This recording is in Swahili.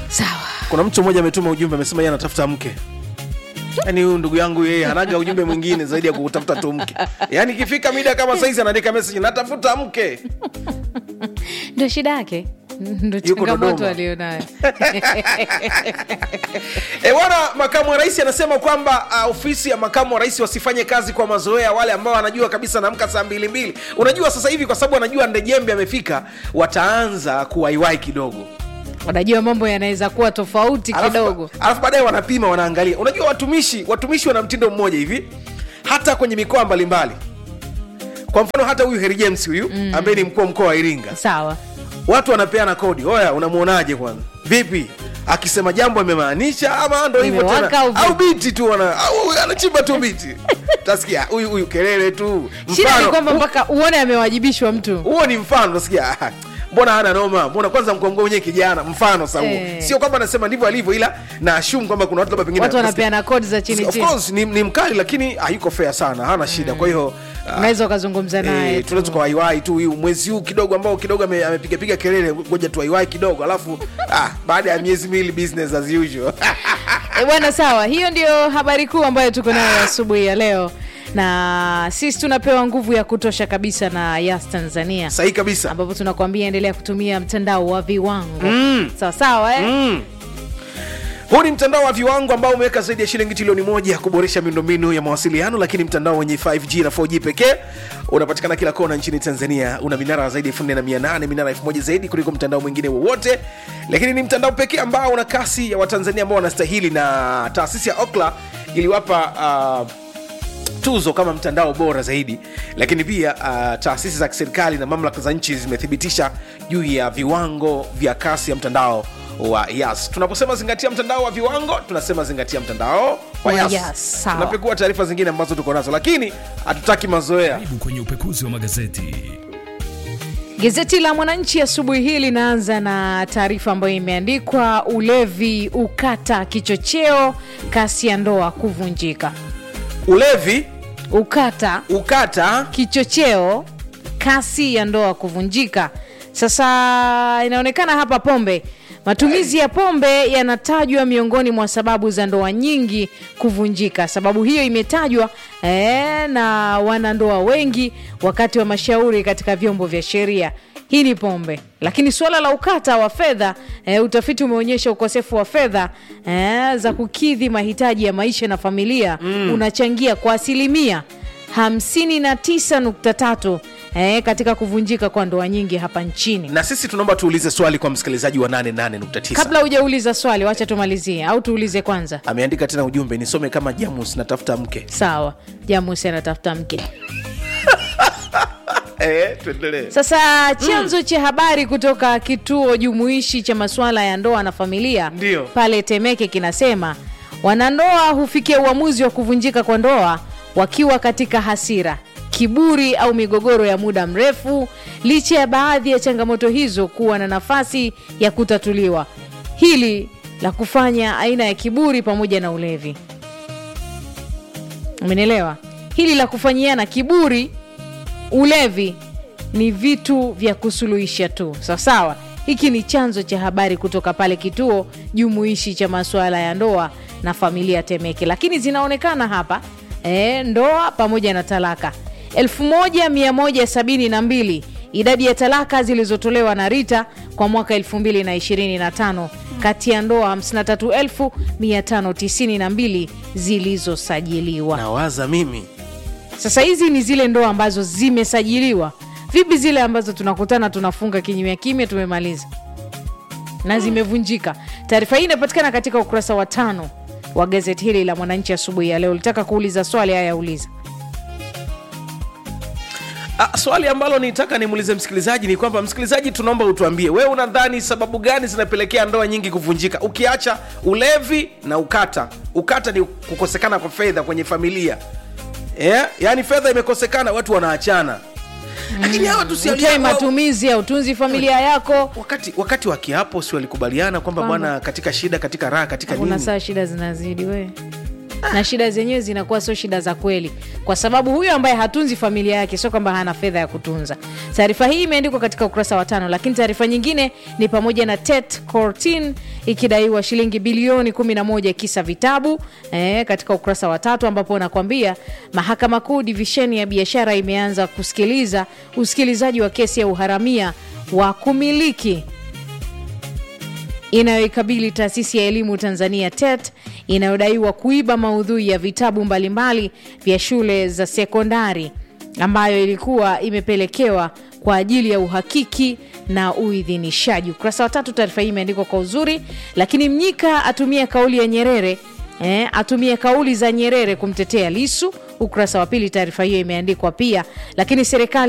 sawa kuna mtu mmoja ametuma ujumbe amesema yeye anatafuta mke yaani huyu ndugu yangu yeye hanaga ujumbe mwingine zaidi ya kutafuta tu mke yaani ikifika mida kama saizi anaandika message natafuta mke ndio shida yake ndo Yuko changamoto Dodoma. alionayo E, bwana makamu wa rais anasema kwamba uh, ofisi ya makamu wa rais wasifanye kazi kwa mazoea wale ambao wanajua kabisa naamka saa mbili mbili unajua sasa hivi kwa sababu wanajua ndejembe amefika wataanza kuwaiwai kidogo unajua mambo yanaweza kuwa tofauti Alafu- kidogo alafu baadaye wanapima wanaangalia unajua watumishi watumishi wana mtindo mmoja hivi hata kwenye mikoa mbalimbali kwa mfano hata huyu heri james huyu mm. ambaye ni mkuu wa mkoa wa iringa sawa watu wanapeana kodi oya unamwonaje kwanza vipi akisema jambo amemaanisha ama ndo hivyo Imewaka tena au vipi? au biti tu wana au anachimba tu biti tasikia huyu huyu kelele tu shida ni mfano kwamba mpaka uone amewajibishwa mtu huo ni mfano utasikia "Ah, mbona hana noma mbona kwanza mkongo wenyewe kijana mfano sa huo Eh. sio kwamba anasema ndivyo alivyo ila na ashum kwamba kuna watu labda pengine watu wanapeana kodi za chini of chini course ni, ni mkali lakini hayuko fair sana hana shida kwa hiyo ah, unaweza ukazungumza naye Eh, tu. tunaweza tukawaiwai tu huyu mwezi huu kidogo ambao kidogo ame- amepigapiga kelele ngoja tuwaiwai kidogo alafu ah, baada ya miezi miwili business as usual E bwana, sawa. Hiyo ndio habari kuu ambayo tuko nayo asubuhi ya leo, na sisi tunapewa nguvu ya kutosha kabisa na Yas Tanzania, sahihi kabisa ambapo tunakuambia endelea kutumia mtandao wa viwango mm. sawa sawa eh? mm. huu ni mtandao wa viwango ambao umeweka zaidi ya shilingi trilioni moja ya kuboresha miundombinu ya mawasiliano lakini mtandao wenye 5g na 4g pekee unapatikana kila kona nchini tanzania una minara zaidi ya 4800 minara 1000 zaidi kuliko mtandao mwingine wowote lakini ni mtandao pekee ambao una kasi ya watanzania ambao wanastahili na taasisi ya okla iliwapa uh, tuzo kama mtandao bora zaidi lakini pia uh, taasisi za kiserikali na mamlaka za nchi zimethibitisha juu ya viwango vya kasi ya mtandao wa yas tunaposema zingatia mtandao wa viwango tunasema zingatia mtandao wa Wa yas, Yas, sawa. tunapekua taarifa zingine ambazo tuko nazo lakini hatutaki mazoea Karibu kwenye upekuzi wa magazeti. Gazeti la Mwananchi asubuhi hii linaanza na taarifa ambayo imeandikwa ulevi ukata kichocheo, kasi ya ndoa kuvunjika. ulevi Ukata ukata kichocheo kasi ya ndoa kuvunjika sasa inaonekana hapa pombe matumizi ya pombe yanatajwa miongoni mwa sababu za ndoa nyingi kuvunjika sababu hiyo imetajwa eh, na wanandoa wengi wakati wa mashauri katika vyombo vya sheria hii ni pombe lakini suala la ukata wa fedha eh, utafiti umeonyesha ukosefu wa fedha eh, za kukidhi mahitaji ya maisha na familia mm. unachangia kwa asilimia 59.3 eh, katika kuvunjika kwa ndoa nyingi hapa nchini na sisi tunaomba tuulize swali kwa msikilizaji wa 88.9 kabla hujauliza swali wacha tumalizie au tuulize kwanza ameandika tena ujumbe nisome kama jamus natafuta mke sawa jamusi anatafuta mke eh, tuendelee sasa chanzo cha habari kutoka kituo jumuishi cha masuala ya ndoa na familia Ndio. pale temeke kinasema wanandoa hufikia uamuzi wa kuvunjika kwa ndoa wakiwa katika hasira kiburi au migogoro ya muda mrefu licha ya baadhi ya changamoto hizo kuwa na nafasi ya kutatuliwa hili la kufanya aina ya kiburi pamoja na ulevi umenielewa hili la kufanyiana kiburi ulevi ni vitu vya kusuluhisha tu sawasawa hiki ni chanzo cha habari kutoka pale kituo jumuishi cha masuala ya ndoa na familia temeke lakini zinaonekana hapa e, ndoa pamoja na talaka 1172 idadi ya talaka zilizotolewa na rita kwa mwaka 2025 kati ya ndoa 53592 zilizosajiliwa nawaza mimi sasa hizi ni zile ndoa ambazo zimesajiliwa vipi zile ambazo tunakutana tunafunga kinyumya kimya tumemaliza na zimevunjika taarifa hii inapatikana katika ukurasa wa tano wa gazeti hili la mwananchi asubuhi ya leo ulitaka kuuliza swali haya uliza Ah, swali ambalo nitaka nimuulize msikilizaji ni kwamba msikilizaji tunaomba utuambie wewe unadhani sababu gani zinapelekea ndoa nyingi kuvunjika ukiacha ulevi na ukata ukata ni kukosekana kwa fedha kwenye familia yeah? yaani fedha imekosekana watu wanaachana lakini hawa utoi tusialia matumizi ya utunzi familia yako wakati wakati wa kiapo si walikubaliana kwamba Kwamba- bwana katika shida katika raha katika kuna nini saa shida zinazidi we na shida zenyewe zinakuwa sio shida za kweli kwa sababu huyo ambaye hatunzi familia yake sio kwamba hana fedha ya kutunza taarifa hii imeandikwa katika ukurasa wa tano lakini taarifa nyingine ni pamoja na tet cortin ikidaiwa shilingi bilioni 11 kisa vitabu eh, katika ukurasa wa tatu ambapo unakwambia mahakama kuu divisheni ya biashara imeanza kusikiliza usikilizaji wa kesi ya uharamia wa kumiliki inayoikabili taasisi ya elimu Tanzania TET inayodaiwa kuiba maudhui ya vitabu mbalimbali vya shule za sekondari ambayo ilikuwa imepelekewa kwa ajili ya uhakiki na uidhinishaji. Ukurasa wa tatu, taarifa hii imeandikwa kwa uzuri. Lakini Mnyika atumia kauli ya Nyerere eh, atumia kauli za Nyerere kumtetea Lisu. Ukurasa wa pili, taarifa hiyo imeandikwa pia. Lakini serikali